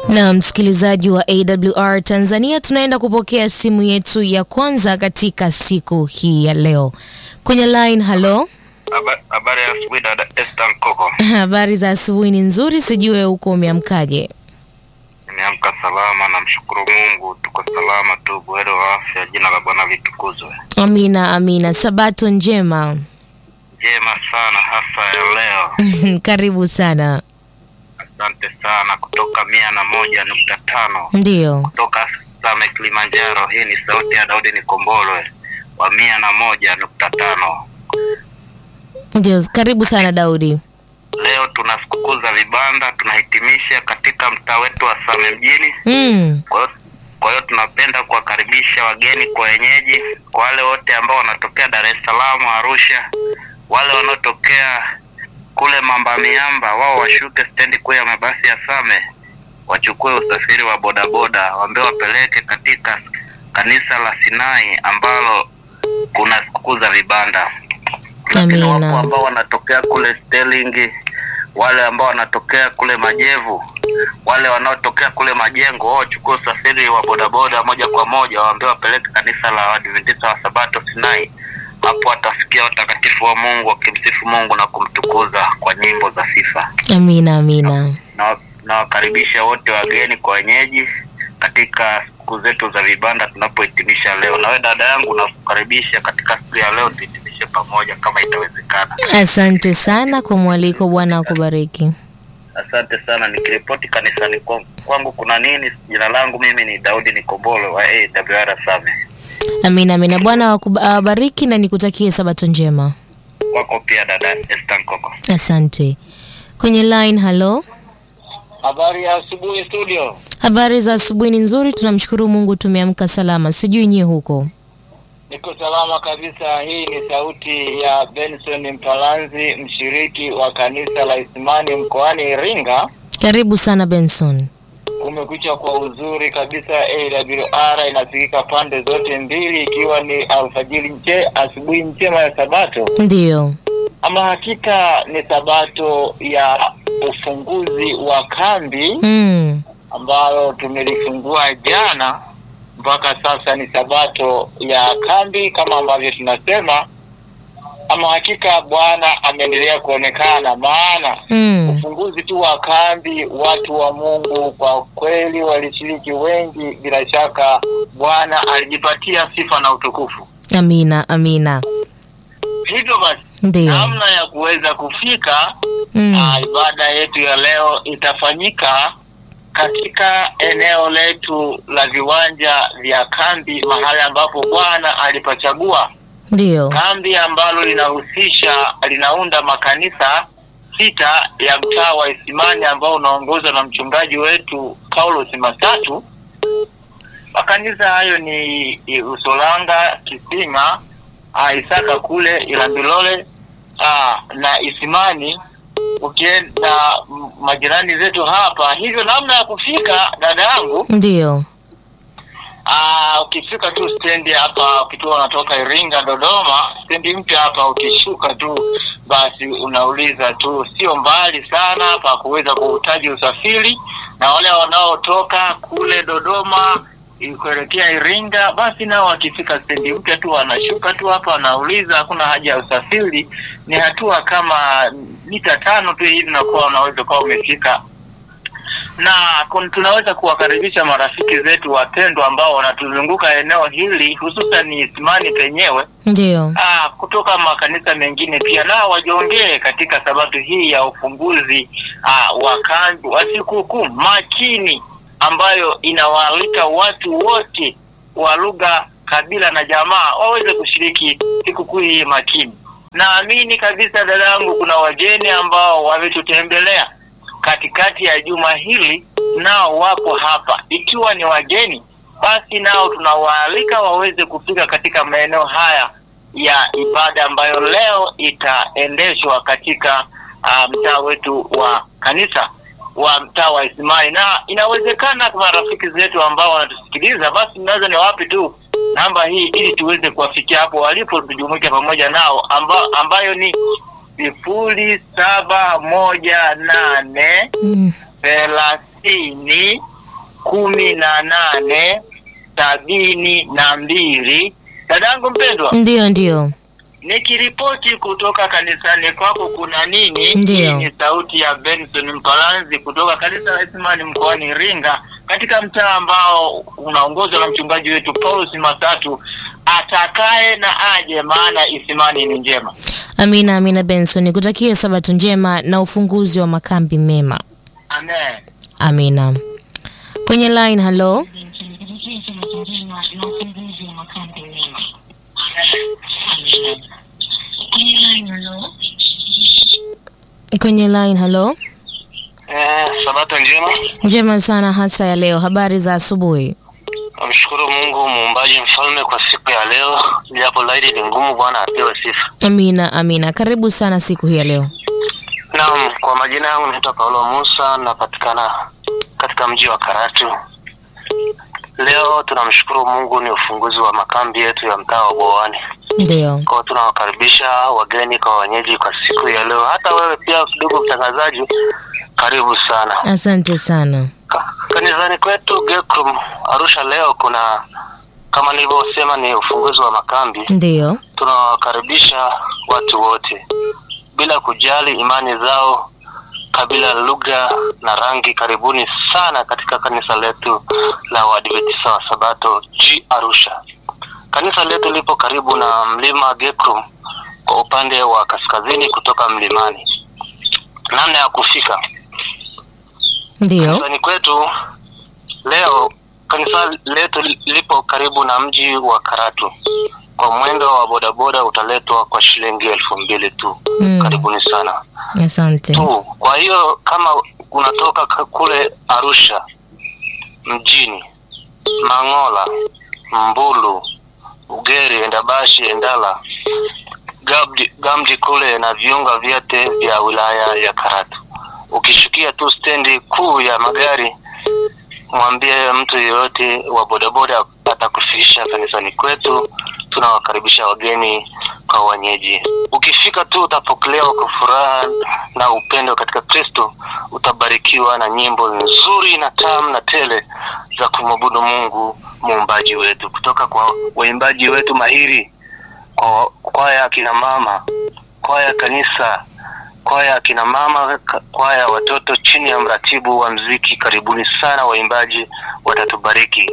Na msikilizaji wa AWR Tanzania, tunaenda kupokea simu yetu ya kwanza katika siku hii ya leo kwenye line. Halo, Habari ya asubuhi dada Esther Nkoko. habari za asubuhi? Ni nzuri, sijue huko umeamkaje? Nimeamka salama, namshukuru Mungu, tuko salama tu, buheri wa afya. Jina la Bwana litukuzwe. Amina, amina. Sabato njema. Njema sana hasa ya leo. Karibu sana. Asante sana, kutoka mia na moja nukta tano Ndiyo, kutoka Same Kilimanjaro. Hii ni sauti ya Daudi Nikombolwe wa mia na moja nukta tano. ndio, karibu sana Daudi. Leo tuna sikukuu za vibanda, tunahitimisha katika mtaa wetu wa Same mjini. Mm, Kwa hiyo kwa hiyo tunapenda kuwakaribisha wageni kwa wenyeji, kwa wale wote ambao wanatokea Dar es Salaam, Arusha, wale wanaotokea kule Mamba Miamba, wao washuke stendi kuu ya mabasi ya Same, wachukue usafiri wa bodaboda, waambie wapeleke katika kanisa la Sinai ambalo kuna sikukuu za vibanda. Lakini Amina. wapo ambao wanatokea kule Sterling, wale ambao wanatokea kule Majevu, wale wanaotokea kule Majengo, wao wachukue usafiri wa bodaboda moja kwa moja, waambie wapeleke kanisa la Waadventista wa Sabato Sinai. Hapo watasikia watakatifu wa Mungu wakimsifu Mungu na kumtukuza kwa nyimbo za sifa. amina, amina. Na nawakaribisha wote wageni kwa wenyeji katika siku zetu za vibanda tunapohitimisha leo. Na wewe dada yangu nakukaribisha katika siku ya leo, tuhitimishe pamoja kama itawezekana. Asante sana kwa mwaliko, Bwana akubariki. Asante sana. Nikiripoti kanisani kwangu, kwangu kuna nini? Jina langu mimi ni Daudi Nikombolo wa AWR Same. Amina, amina. Bwana wakuba- awabariki na nikutakie sabato njema. Wako pia dada Esther Nkoko. Asante. Kwenye line, halo. Habari ya asubuhi studio. Habari za asubuhi ni nzuri, tunamshukuru Mungu tumeamka salama. Sijui nyie huko. Niko salama kabisa. Hii ni sauti ya Benson Mpalanzi, mshiriki wa kanisa la Isimani mkoani Iringa. Karibu sana Benson. Kumekucha kwa uzuri kabisa. AWR inasikika pande zote mbili, ikiwa ni alfajiri nje, asubuhi njema ya Sabato. Ndiyo. Ama hakika ni Sabato ya ufunguzi wa kambi Mm. ambalo tumelifungua jana mpaka sasa ni sabato ya kambi kama ambavyo tunasema. Ama hakika Bwana ameendelea kuonekana, maana Mm. ufunguzi tu wa kambi, watu wa Mungu kwa kweli walishiriki wengi. Bila shaka Bwana alijipatia sifa na utukufu. Amina, amina. Hivyo basi, Ndiyo. namna ya kuweza kufika Mm. Ah, ibada yetu ya leo itafanyika katika eneo letu la viwanja vya kambi, mahali ambapo Bwana alipachagua Ndiyo. kambi ambalo linahusisha linaunda makanisa sita ya mtaa wa Isimani ambao unaongozwa na mchungaji wetu Paulos Masatu. Makanisa hayo ni i- Usolanga, Kisima, ah, Isaka kule Ilambilole ah, na Isimani ukienda m- majirani zetu hapa. Hivyo namna ya kufika, dada yangu, Ndiyo. Ah, ukifika tu stendi hapa, ukitoka unatoka Iringa Dodoma, stendi mpya hapa, ukishuka tu basi unauliza tu, sio mbali sana pa kuweza kuhitaji usafiri, na wale wanaotoka kule Dodoma i- kuelekea Iringa, basi nao wakifika stendi mpya tu wanashuka tu hapa, wanauliza, hakuna haja ya usafiri, ni hatua kama mita tano tu hivi, nakuwa unaweza kuwa umefika na kun- tunaweza kuwakaribisha marafiki zetu wapendwa ambao wanatuzunguka eneo hili hususan ni Isimani penyewe Ndiyo. ah, kutoka makanisa mengine pia nao wajiongee katika sabato hii ya ufunguzi ah, wa kambi wa sikukuu makini ambayo inawaalika watu wote wa lugha, kabila na jamaa waweze kushiriki sikukuu hii makini. Naamini kabisa dada yangu, kuna wageni ambao wametutembelea katikati ya juma hili, nao wapo hapa. Ikiwa ni wageni, basi nao tunawaalika waweze kufika katika maeneo haya ya ibada ambayo leo itaendeshwa katika uh, mtaa wetu wa kanisa wa mtaa wa Isimani, na inawezekana kwa marafiki zetu ambao wanatusikiliza, basi mnaweza ni wapi tu namba hii ili tuweze kuwafikia hapo walipo, tujumuike pamoja nao amba, ambayo ni sifuri saba moja nane Mm. thelathini kumi na nane sabini na mbili. Dadangu mpendwa, Ndiyo, ndiyo. nikiripoti kutoka kanisani kwako kuna nini? Ndiyo. Hii ni sauti ya Benson Mpalanzi kutoka kanisa la Isimani mkoani Iringa, katika mtaa ambao unaongozwa na mchungaji wetu Paulus Masatu. Atakaye na aje, maana Isimani ni njema. Amina, amina Benson, nikutakie sabato njema na ufunguzi wa makambi mema. Amen. Amina. Kwenye line, hello. Kwenye line, hello. Eh, sabato njema. Njema sana hasa ya leo. Habari za asubuhi. Namshukuru Mungu muumbaji mfalme kwa siku ya leo, japo laidi ni ngumu. Bwana apewe sifa. Amina, amina. Karibu sana siku hii ya leo. Naam, kwa majina yangu naitwa Paulo Musa, napatikana katika mji wa Karatu. Leo tunamshukuru Mungu, ni ufunguzi wa makambi yetu ya mtaa wa Bowani. Ndio. Kwa tunawakaribisha wageni kwa wenyeji kwa siku ya leo. Hata wewe pia ndugu mtangazaji, karibu sana. Asante sana. Ka- Kanisani kwetu Gekrum Arusha leo kuna kama nilivyosema ni ufunguzi wa makambi. Ndio. Tunawakaribisha watu wote bila kujali imani zao, kabila, lugha na rangi. Karibuni sana katika kanisa letu la Waadventista wa Sabato G Arusha. Kanisa letu lipo karibu na mlima Gekrum kwa upande wa kaskazini kutoka mlimani. Namna ya kufika Ndio. kanisani kwetu leo, kanisa letu lipo karibu na mji wa Karatu. Kwa mwendo wa bodaboda utaletwa kwa shilingi elfu mbili tu. Mm. Karibuni sana Asante. tu. Kwa hiyo kama unatoka ka- kule Arusha mjini, Mangola, Mbulu, Ugeri, Endabashi, Endala, Gabdi, Gamdi kule na viunga vyote vya wilaya ya Karatu, ukishukia tu stendi kuu ya magari, mwambie mtu yeyote wa bodaboda atakufikisha kanisani kwetu. Tunawakaribisha wageni kwa wenyeji. Ukifika tu utapokelewa kwa furaha na upendo katika Kristo. Utabarikiwa na nyimbo nzuri na tamu na tele za kumwabudu Mungu muumbaji wetu kutoka kwa waimbaji wetu mahiri, kwa kwaya ya kina mama, kwaya ya kanisa, kwaya ya kina mama, ka- kwaya ya watoto chini ya mratibu wa mziki. Karibuni sana waimbaji, watatubariki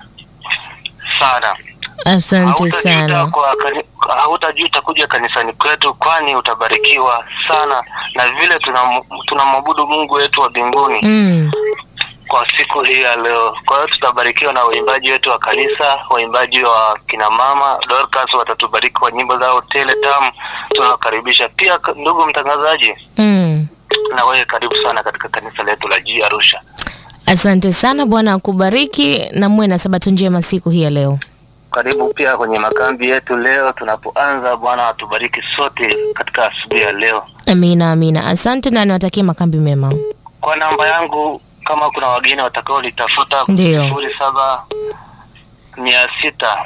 sana. Asante Hautajuta sana. kwa kani- hautajuta kuja kanisani kwetu, kwani utabarikiwa sana na vile tunam- tunamwabudu Mungu wetu wa mbinguni Mm. kwa siku hii ya leo. Kwa hiyo tutabarikiwa na waimbaji wetu wa kanisa, waimbaji wa kina mama Dorcas watatubariki kwa nyimbo zao tele tamu. Tunawakaribisha pia, k- ndugu mtangazaji, Mm. na wewe karibu sana katika kanisa letu la G Arusha. Asante sana, Bwana akubariki na muwe na sabato njema siku hii ya leo. Karibu pia kwenye makambi yetu leo tunapoanza. Bwana atubariki sote katika asubuhi ya leo. Amina, amina. Asante na niwatakie makambi mema. Kwa namba yangu, kama kuna wageni watakao litafuta Ndiyo. sifuri saba mia sita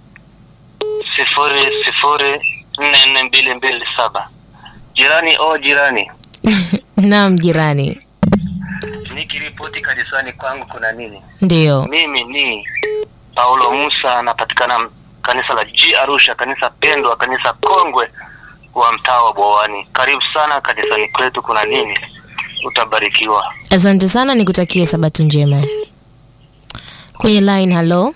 sifuri sifuri nne nne mbili mbili saba. Jirani o jirani, Naam, jirani. nikiripoti kanisani kwangu kuna nini? Ndio. Mimi ni Paulo Musa, napatikana kanisa la G Arusha, kanisa pendwa, kanisa kongwe wa mtaa wa Bowani. Karibu sana kanisani kwetu, kuna nini? Utabarikiwa. Asante sana, nikutakie sabato njema. Kwenye line, hello.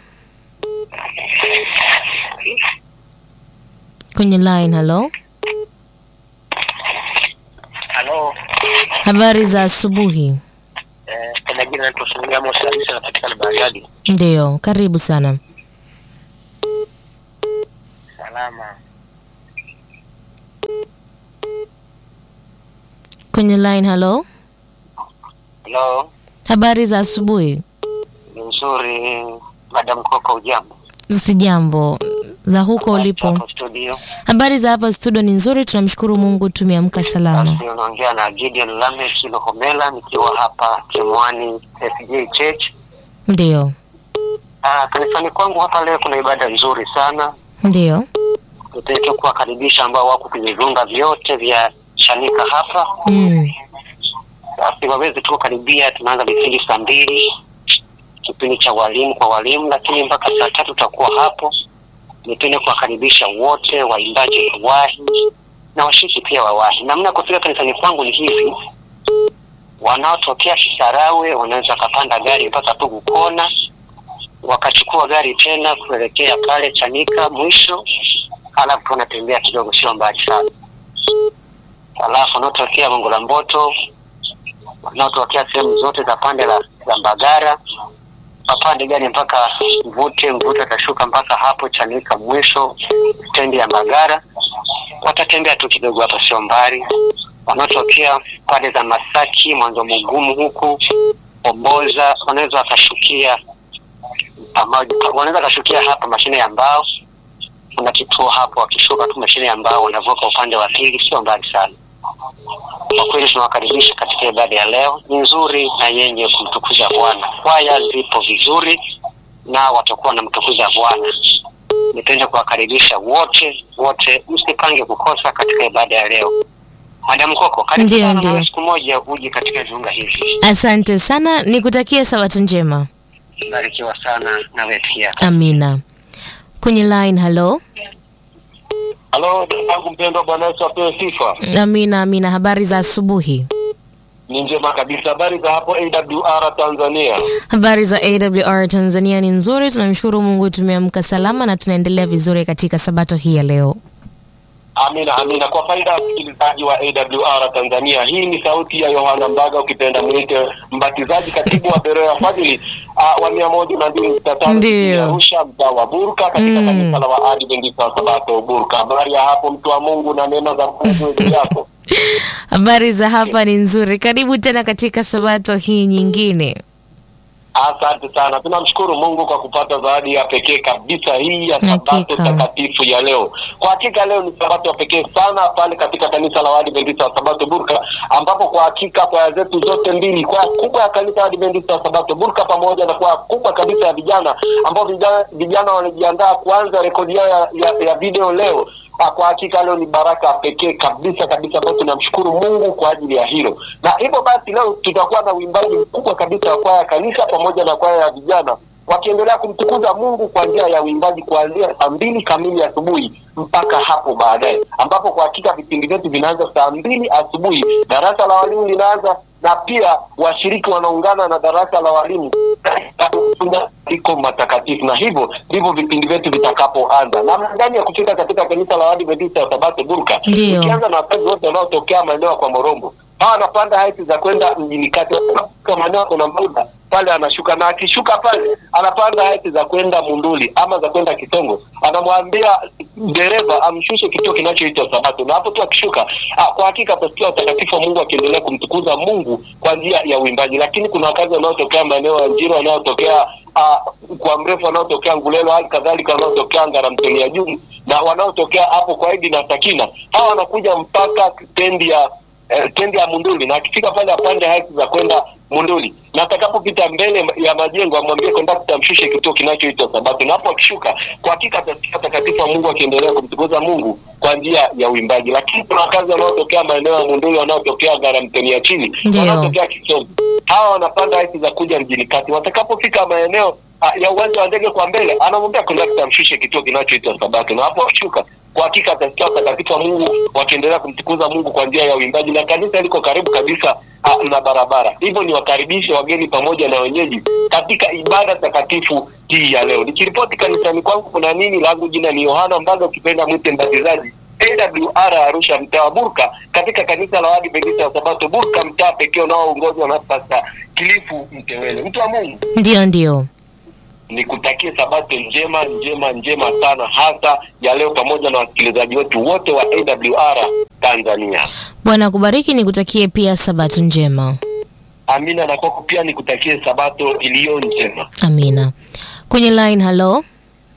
Kwenye line, hello. Halo, Habari za asubuhi. eh, kwa majina naitwa Sunia Musa, Musa napatikana Bariadi. Ndio, karibu sana. Salama. Kwenye line, hello. Halo, Habari za asubuhi. ni nzuri. Madam Koko, ujambo? Sijambo. Za huko ulipo. Hapo studio. Habari za hapa studio ni nzuri, tunamshukuru Mungu tumeamka salama. Basi unaongea na Gideon Lameck Lohomela nikiwa hapa Kimwani SJ Church. Ndio. Ah, kanisani kwangu hapa leo kuna ibada nzuri sana. Ndio. Tutaita kuwakaribisha ambao wako kwenye viunga vyote vya Chanika hapa, Mm. basi waweze tu karibia. Tunaanza vipindi saa mbili kipindi cha walimu kwa walimu, lakini mpaka saa tatu tutakuwa hapo. Nipende kuwakaribisha wote waimbaji wawahi na washiriki pia wawahi. Namna ya kufika kanisani kwangu ni hivi: wanaotokea Kisarawe wanaweza wakapanda gari mpaka Pugu Kona, wakachukua gari tena kuelekea pale Chanika mwisho, alafu wanatembea kidogo, sio mbali sana. Alafu wanaotokea Gongo la Mboto, wanaotokea sehemu zote za pande la, la Mbagara wapande gari mpaka Mvute. Mvute watashuka mpaka hapo Chanika mwisho stendi ya Mbagara, watatembea tu kidogo, hapa sio mbali. Wanaotokea pande za Masaki, Mwanzo Mugumu huku Omboza, wanaweza wakashukia pamoja, wanaweza wakashukia hapa mashine ya mbao. Kuna kituo hapo, wakishuka tu mashine ya mbao wanavuka upande wa pili, sio mbali sana. Kwa kweli tunawakaribisha katika ibada ya leo, ni nzuri na yenye kumtukuza Bwana. Kwaya zipo vizuri na watakuwa wanamtukuza Bwana. Nipende kuwakaribisha wote wote, msipange kukosa katika ibada ya leo. Madam Koko, karibu Ndiyo, sana ndiyo. nawe siku moja uje katika viunga hivi. Asante sana, nikutakie sabato njema. Barikiwa sana nawe pia. Amina. Kwenye line, halo. Halo, dadangu mpendwa, Bwana Yesu apewe sifa. Amina, amina. Habari za asubuhi. Ni njema kabisa. Habari za hapo AWR Tanzania? Habari za AWR Tanzania ni nzuri, tunamshukuru Mungu, tumeamka salama na tunaendelea vizuri katika sabato hii ya leo. Amina, amina. Kwa faida ya msikilizaji wa AWR Tanzania, hii ni sauti ya Yohana Mbaga, ukipenda mwite mbatizaji, katibu wa Beroya Fadhili uh, wa mia moja na mbili nukta tano Ndiyo. jijini Arusha, mtaa wa Burka, katika Mm. kanisa la Waadventista wa Sabato Burka. Habari ya hapo, mtu wa Mungu, na neema za Mungu juu yako. Habari za hapa ni nzuri. Karibu tena katika sabato hii nyingine. Asante sana, tunamshukuru Mungu kwa kupata zawadi ya pekee kabisa hii ya sabato Hakika. takatifu ya leo. Kwa hakika leo ni sabato ya pekee sana pale katika kanisa la Waadventista wa Sabato Burka, ambapo kwa hakika kwaya zetu zote mbili, kwaya kubwa ya kanisa la Waadventista wa Sabato Burka pamoja na kwaya kubwa kabisa ya vijana, ambao vijana, vijana wanajiandaa kuanza rekodi yao ya, ya, ya video leo. Ah, Kwa hakika leo ni baraka pekee kabisa kabisa, ambayo tunamshukuru Mungu kwa ajili ya hilo, na hivyo basi leo tutakuwa na uimbaji mkubwa kabisa wa kwaya ya kanisa pamoja na kwaya ya vijana wakiendelea kumtukuza Mungu kwa njia ya uimbaji kuanzia saa mbili kamili asubuhi mpaka hapo baadaye, ambapo kwa hakika vipindi vyetu vinaanza saa mbili asubuhi, darasa la walimu linaanza na pia washiriki wanaungana na darasa la walimu iko matakatifu, na hivyo ndivyo vipindi vyetu vitakapoanza. Namna gani ya kufika katika kanisa la Waadventista wa Sabato Burka? Ndiyo. Ukianza na wakazi wote wanaotokea maeneo ya kwa Morombo, hawa wanapanda haiti za kwenda mjini kati, Wanafika maeneo ya kuna muda pale anashuka, na akishuka pale anapanda haiti za kwenda Munduli ama za kwenda Kitongo, anamwambia dereva amshushe kituo kinachoitwa Sabato, na hapo tu akishuka, ah, kwa hakika atasikia utakatifu wa Mungu akiendelea kumtukuza Mungu kwa njia ya uimbaji. Lakini kuna wakazi wanaotokea maeneo ya Njiro, wanaotokea ah, kwa mrefu, wanaotokea Ngulelo, hali kadhalika wanaotokea Ngaramtoni ya juu na wanaotokea hapo kwa Idi na Sakina, hawa wanakuja mpaka stendi ya eh, stendi ya Munduli, na akifika pale apande haki za kwenda Munduli, na atakapopita mbele ya majengo amwambie kondakta amshushe kituo kinachoitwa Sabato, na hapo akishuka, kwa hakika atasikia utakatifu wa Mungu akiendelea kumtukuza Mungu kwa njia ya uimbaji. Lakini kuna wakazi wanaotokea maeneo ya Munduli, wanaotokea Ngaramtoni ya chini, Ndio. wanaotokea Kisongo, hawa wanapanda haki za kuja mjini kati. Watakapofika maeneo ah, ya uwanja wa ndege kwa mbele, anamwambia kondakta amshushe kituo kinachoitwa Sabato, na hapo akishuka kwa hakika atasikia utakatifu wa Mungu wakiendelea kumtukuza Mungu kwa njia ya uimbaji, na kanisa liko karibu kabisa ah, na barabara. Hivyo ni wakaribishe wageni pamoja na wenyeji katika ibada takatifu hii ya leo. Nikiripoti kanisani kwangu kuna nini, langu jina ni Yohana Mbaga, ukipenda mwite mbatizaji AWR Arusha, mtaa wa Burka, katika kanisa la Waadventista wa Sabato Burka, mtaa pekee unaoongozwa na Pasta Kilifu Mtewele. Mtu wa Mungu, Ndio, ndio. nikutakie sabato njema njema njema sana, hasa ya leo, pamoja na wasikilizaji wetu wote wa AWR Tanzania. Bwana akubariki, nikutakie pia sabato njema. Amina, na kwako pia nikutakie sabato iliyo njema. Amina. Kwenye line, halo.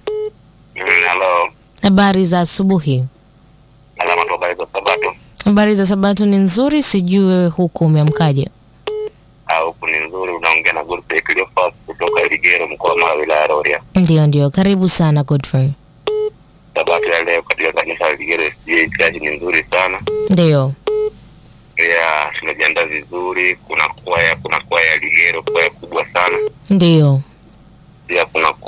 Halo, Habari za asubuhi. alama tu habari za Sabato. Habari za sabato ni nzuri, sijui wewe huku umeamkaje? Ah, Huku ni nzuri, unaongea na Godfrey Cleophas kutoka Iligero, mkoa wa Mara, wilaya ya Rorya. Ndio, ndio. Karibu sana Godfrey. Sabato ya leo katika kanisa la Iligero SDA Church ni nzuri sana, Ndio. pia tumejiandaa vizuri. Kuna kwaya, kuna kwaya ya Iligero, kwaya kubwa sana. Ndio.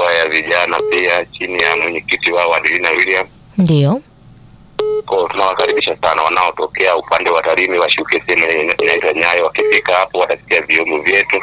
ya vijana pia chini ya mwenyekiti wao Adelina William. Ndiyo. Kwa tunawakaribisha sana wanaotokea upande wa Tarime washuke sehemu ina- inaitwa Nyayo. Wakifika hapo watasikia vyombo vyetu.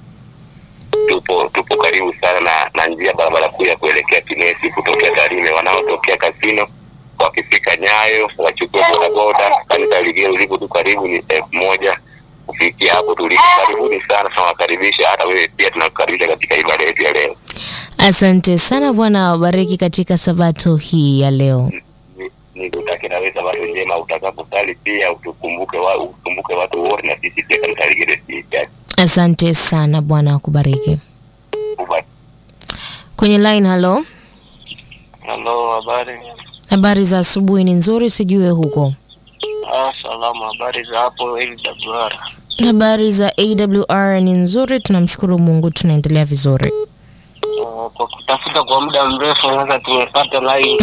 Tupo tupo karibu sana na, na njia barabara kuu ya kuelekea Kinesi kutokea Tarime. Wanaotokea Kasino wakifika Nyayo wachukue bodaboda. Kanisa Ligero lipo tu karibu, ni elfu moja kufikia hapo tulipo. Karibuni sana, tunawakaribisha. Hata wewe pia tunakukaribisha katika ibada yetu ya leo. Asante sana Bwana awabariki katika sabato hii ya leo. Ni- nikutakie na wewe sabato njema utakaposali pia utukumbuke wa, ukumbuke watu wote na sisi pia kanisa Ligero CHurch. Asante sana Bwana akubariki. Uba- Kwenye line, halo. Halo, habari? Habari za asubuhi ni nzuri, sijue huko. Ah, salama. Habari za hapo LWR? Habari za AWR ni nzuri, tunamshukuru Mungu, tunaendelea vizuri. Uh, kwa kutafuta kwa muda mrefu sasa tumepata line.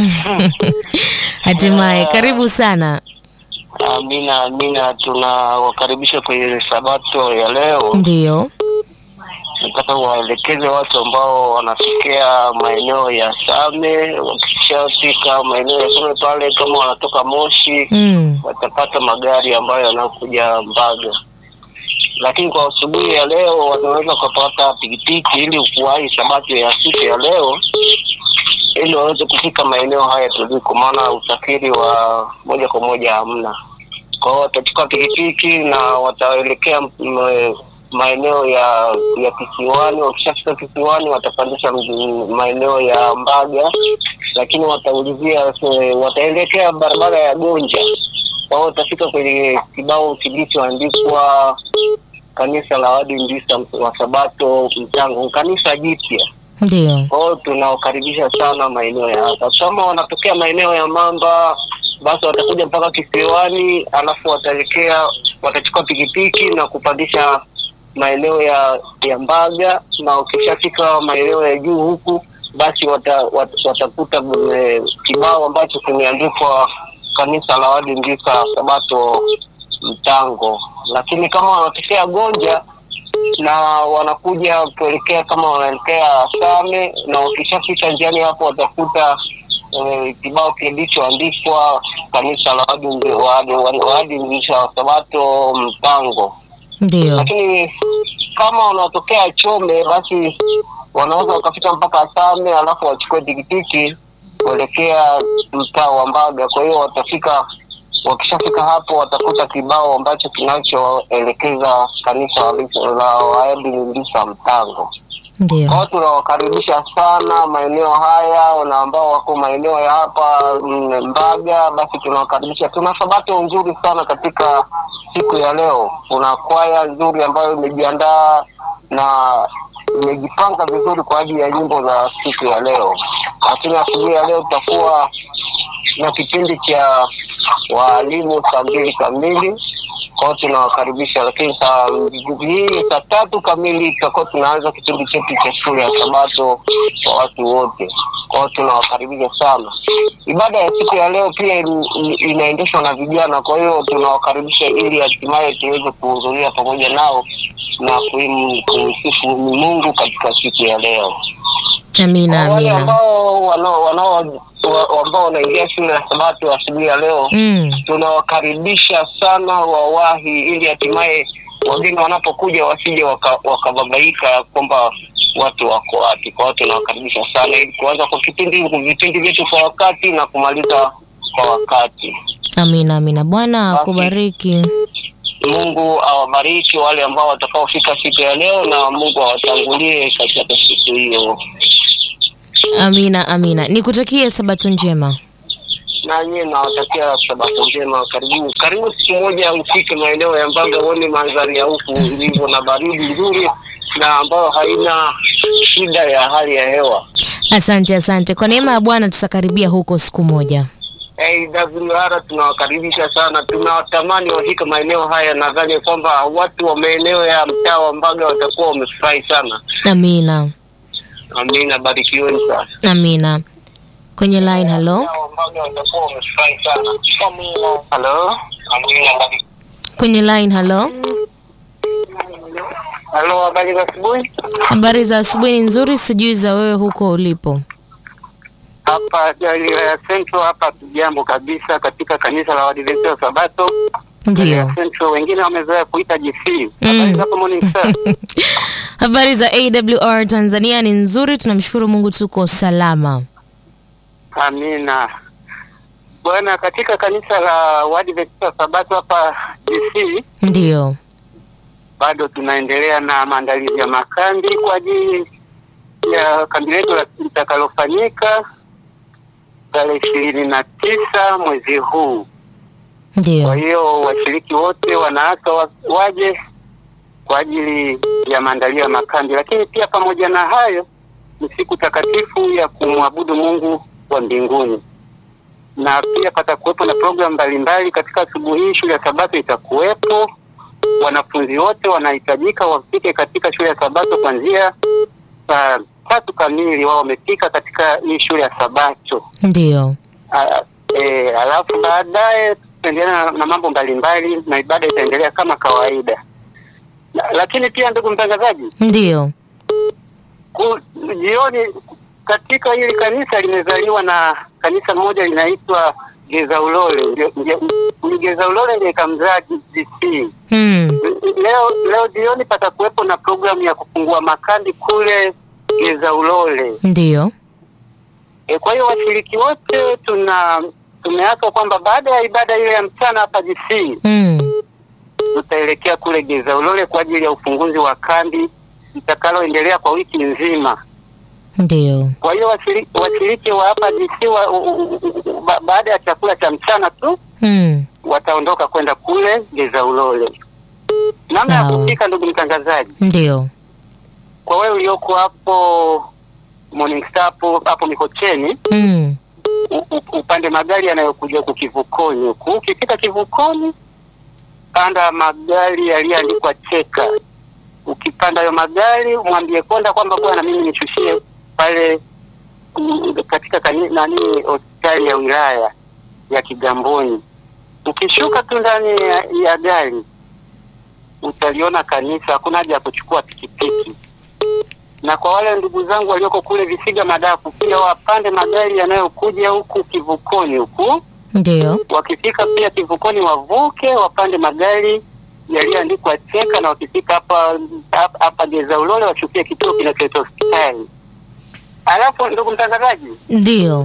Hatimaye, karibu sana. Amina, amina. Tunawakaribisha kwenye sabato ya leo. Ndiyo, Nataka waelekeze watu ambao wanatokea maeneo ya Same, wakishafika maeneo ya Same pale, kama wanatoka Moshi mm. watapata magari ambayo yanakuja Mbaga, lakini kwa asubuhi ya leo wanaweza kupata pikipiki ili kuwahi sabato ya siku ya leo, ili waweze kufika maeneo haya tuliko, maana usafiri wa moja kwa moja hamna. Kwa hiyo watachukua pikipiki na wataelekea m- maeneo ya ya kisiwani. Wakishafika kisiwani, watapandisha mji- maeneo ya Mbaga, lakini wataulizia se- wataelekea barabara ya Gonja. Kwa hiyo watafika kwenye kibao kilichoandikwa kanisa la Waadventista wa Sabato Mtango, kanisa jipya. Ndiyo, Kwa hiyo tunawakaribisha sana maeneo ya hapa. Kama wanatokea maeneo ya Mamba, basi watakuja mpaka kisiwani, alafu wataelekea, watachukua pikipiki na kupandisha maeneo ya ya Mbaga, na ukishafika maeneo ya juu huku, basi wata, wat, watakuta eh, kibao ambacho kimeandikwa kanisa la Waadventista Sabato Mtango. Lakini kama wanatokea Gonja na wanakuja kuelekea kama wanaelekea Same, na wakishafika njiani hapo watakuta eh, kibao kilichoandikwa kanisa la Waadventista wa- wa- Waadventista wa Sabato Mpango. ndiyo, Lakini kama wanatokea Chome, basi wanaweza wakafika mpaka Same, alafu wachukue tikitiki kuelekea mtaa wa Mbaga. Kwa hiyo watafika, wakishafika hapo watakuta kibao ambacho kinachoelekeza kanisa wa- la Waadventista Mtango. Kwa ndiyo. hiyo tunawakaribisha sana maeneo haya na ambao wako maeneo ya hapa mm, Mbaga, basi tunawakaribisha. Tuna sabato nzuri sana katika siku ya leo. Kuna kwaya nzuri ambayo imejiandaa na imejipanga vizuri kwa ajili ya nyimbo za siku ya leo. Lakini asubuhi ya leo tutakuwa na kipindi cha waalimu saa mbili kamili kwao tunawakaribisha, lakini saa hii saa tatu kamili tutakuwa tunaanza kipindi chetu cha shule ya Sabato kwa watu wote. Kwao tunawakaribisha sana. Ibada ya siku ya leo pia in- in- inaendeshwa na vijana, kwa hiyo tunawakaribisha ili hatimaye tuweze kuhudhuria pamoja nao na kuim- kumsifu Mungu katika siku ya leo. Amina, Kwa wale amina. ambao wanao wanao wa- ambao wanaingia shule ya Sabato asubuhi ya leo Mm. tunawakaribisha sana wawahi, ili hatimaye wageni wanapokuja wasije waka- wakababaika kwamba watu wako wapi. Kwa hiyo tunawakaribisha sana ili kuanza kwa kipindi vipindi vyetu kwa wakati na kumaliza kwa wakati. Amina, amina. Bwana akubariki. Mungu awabariki wale ambao watakaofika siku ya leo, na Mungu awatangulie katika siku hiyo. Amina, amina. Nikutakie sabato njema. na nyie nawatakia sabato njema. Karibu karibu, siku moja ufike maeneo ya Mbaga uone mandhari ya huku ilivyo na baridi nzuri na ambayo haina shida ya hali ya hewa. Asante, asante. Kwa neema ya Bwana tutakaribia huko siku moja. AWR tunawakaribisha sana, tunawatamani wafike maeneo haya. Nadhani kwamba watu wa maeneo ya mtaa wa Mbaga watakuwa wamefurahi sana. Amina, Amina, barikiweni sana. amina. Kwenye line, halo. Mbaga watakuwa wamefurahi sana. Amina. Halo. Amina, barikiweni. Kwenye line, halo. Halo, habari za asubuhi. Habari za asubuhi ni nzuri, sijui za wewe huko ulipo. Hapa Galilaya Central hapa tujambo kabisa katika kanisa la Waadventista wa Sabato. Ndio. Galilaya Central wengine wamezoea kuita GC. Mm. Habari zako Morning Star. Habari za AWR Tanzania ni nzuri, tunamshukuru Mungu tuko salama. Amina. Bwana, katika kanisa la Waadventista wa Sabato hapa GC Ndio. bado tunaendelea na maandalizi ya makambi kwa ajili ya kambi letu la- litakalofanyika tarehe ishirini na tisa mwezi huu. Kwa Ndio. hiyo washiriki wote wanaaswa wa- waje kwa ajili ya maandalio ya makambi, lakini pia pamoja na hayo ni siku takatifu ya kumwabudu Mungu wa mbinguni, na pia patakuwepo na programu mbalimbali katika asubuhi hii. Shule ya Sabato itakuwepo, wanafunzi wote wanahitajika wafike katika shule ya Sabato kuanzia saa tatu kamili, wao wamefika katika hii shule ya Sabato. Ndio. Ah, eh, alafu baadaye tutaendelea na, na mambo mbalimbali na ibada itaendelea kama kawaida. La- Lakini pia ndugu mtangazaji, Ndio. ku- jioni katika hili kanisa limezaliwa na kanisa moja linaitwa Geza Ulole. Ndio- ndio- Ni Geza Ulole ndio ikamzaa GC. Mm. Leo leo jioni patakuwepo na programu ya kufungua makambi kule Geza Ulole. Ndio. E, kwa hiyo washiriki wote tuna tumeaswa kwamba baada ya ibada ile ya mchana hapa GC Mm. tutaelekea kule Geza Ulole kwa ajili ya ufunguzi wa kambi litakaloendelea kwa wiki nzima. Ndio. Kwa hiyo washiriki, washiriki wa hapa GC wa, u, u, u, ba, baada ya chakula cha mchana tu Mm. wataondoka kwenda kule Geza Ulole. Namna ya Sawa. kufika, ndugu mtangazaji, Ndio. kwa wewe ulioko hapo Morning Star hapo hapo Mikocheni Mm. u- u- upande magari yanayokuja huku kivukoni huku. Ukifika kivukoni, panda magari yaliyoandikwa cheka. Ukipanda hayo magari, mwambie konda kwamba bwana, mimi nishushie pale mm, katika kani, nani hospitali ya wilaya ya Kigamboni. Ukishuka tu ndani ya, ya gari utaliona kanisa, hakuna haja ya kuchukua pikipiki na kwa wale ndugu zangu walioko kule Visiga Madafu pia wapande magari yanayokuja huku kivukoni huku. Ndio. Wakifika pia kivukoni wavuke, wapande magari yaliyoandikwa cheka, na wakifika hapa hapa- hapa Geza Ulole washukie kituo kinachoitwa hospitali. Alafu ndugu mtangazaji, Ndio.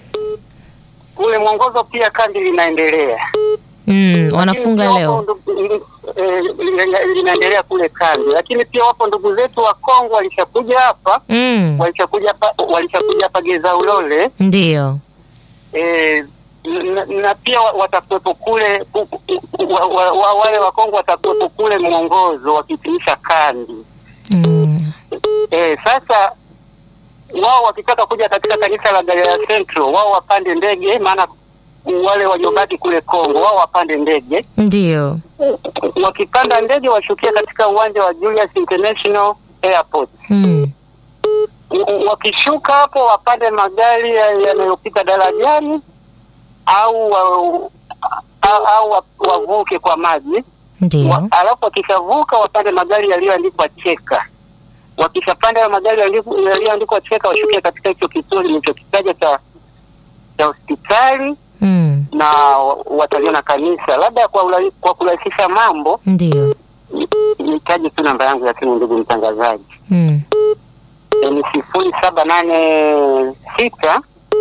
kule mwongozo pia kambi linaendelea Mm. Wanafunga Lakini pia leo. wapo ndugu- eh, lina- linaendelea kule kambi, lakini pia wapo ndugu zetu wa Kongo walishakuja hapa Mm. walishakuja hapa walishakuja hapa Geza Ulole Ndio. eh, na, na pia wa- watakuwepo kule ku- ku- wa, wa, wa, wale wa Kongo watakuwepo kule mwongozo wakitimisha kambi Mm. eh, sasa wao wakitaka kuja katika kanisa la Galilaya Central wao wapande ndege, maana wale waliobaki kule Kongo wao wapande ndege. Ndio. Wakipanda ndege washukia katika uwanja wa Julius International Airport. Mm. W- wakishuka hapo wapande magari ya- yanayopita darajani au wa, au, au wa- wavuke kwa maji Ndio. wa, alafu wakishavuka wapande magari yaliyoandikwa cheka. Wakishapanda hayo magari yaliyo- yaliyoandikwa cheka washukie katika hicho kituo nilichokitaja cha cha hospitali Mm. na wa- wataliona kanisa. Labda kwa, ula- kwa kurahisisha mambo Ndio. ni- nitaje tu namba yangu ya simu, ndugu mtangazaji. Mm. E, ni sifuri saba nane sita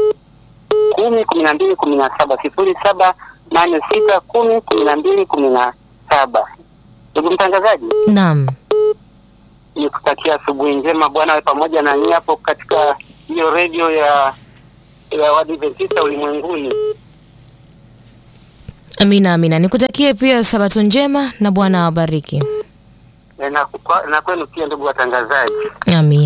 kumi kumi na mbili kumi na saba sifuri saba nane sita kumi kumi na mbili kumi na saba. Ndugu mtangazaji, Naam. nikutakia asubuhi njema. Bwana awe pamoja na nyie hapo katika hiyo redio ya ya Waadventista ulimwenguni. Amina, amina. Nikutakie pia sabato njema na Bwana awabariki. E, na, kwa- na kwenu pia ndugu watangazaji. Amina.